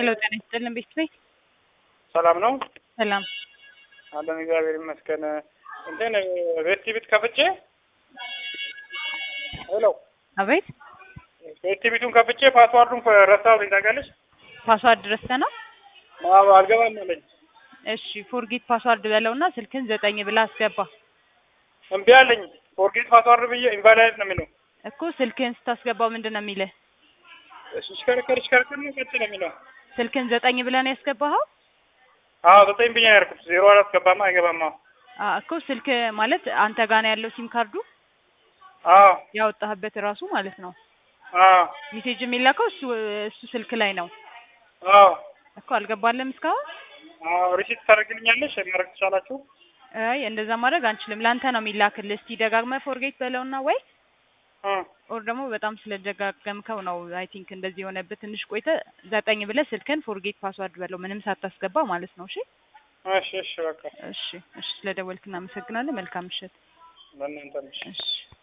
ሄሎ ጤና ይስጥልን ቤት ቤት ሰላም ነው ሰላም አለን እግዚአብሔር ይመስገን። እንትን ቤት ቤት ከፍቼ ሄሎ አቤት ቤት ቤቱን ከፍቼ ፓስዋርዱን ረሳሁልኝ ታውቂያለሽ? ፓስዋርድ ረስተህ ነው አዎ አልገባም አለኝ። እሺ ፎርጌት ፓስዋርድ በለውና ስልክን ዘጠኝ ብላ አስገባ እምቢ አለኝ። ፎርጌት ፓስዋርድ ብዬ ኢንቫሊድ ነው የሚለው። እኮ ስልክህን ስታስገባው ምንድን ነው የሚልህ ሽከረከር ሽከረከር ነው ቀጥ ነው የሚለው። ስልክህን ዘጠኝ ብለህ ነው ያስገባኸው አዎ ዘጠኝ ብዬ ነው ያልኩት። ዜሮ አራት ገባማ አይገባማ። አ እኮ ስልክ ማለት አንተ ጋር ነው ያለው ሲም ካርዱ አዎ ያወጣህበት ራሱ ማለት ነው አዎ ሜሴጅ የሚላከው እሱ እሱ ስልክ ላይ ነው አዎ እኮ አልገባለም እስካሁን አዎ ሪሲት ታደርግልኛለሽ? ማድረግ ትቻላችሁ? አይ እንደዛ ማድረግ አንችልም ለአንተ ነው የሚላክልህ እስቲ ደጋግመህ ፎርጌት በለውና ወይ እ ኦር ደግሞ በጣም ስለደጋገምከው ነው አይ ቲንክ እንደዚህ የሆነብህ ትንሽ ቆይተ ዘጠኝ ብለህ ስልክን ፎርጌት ፓስዋርድ በለው ምንም ሳታስገባ ማለት ነው እሺ እሺ እሺ በቃ እሺ እሺ ስለደወልክ እናመሰግናለን መልካም ምሽት ለእናንተ እሺ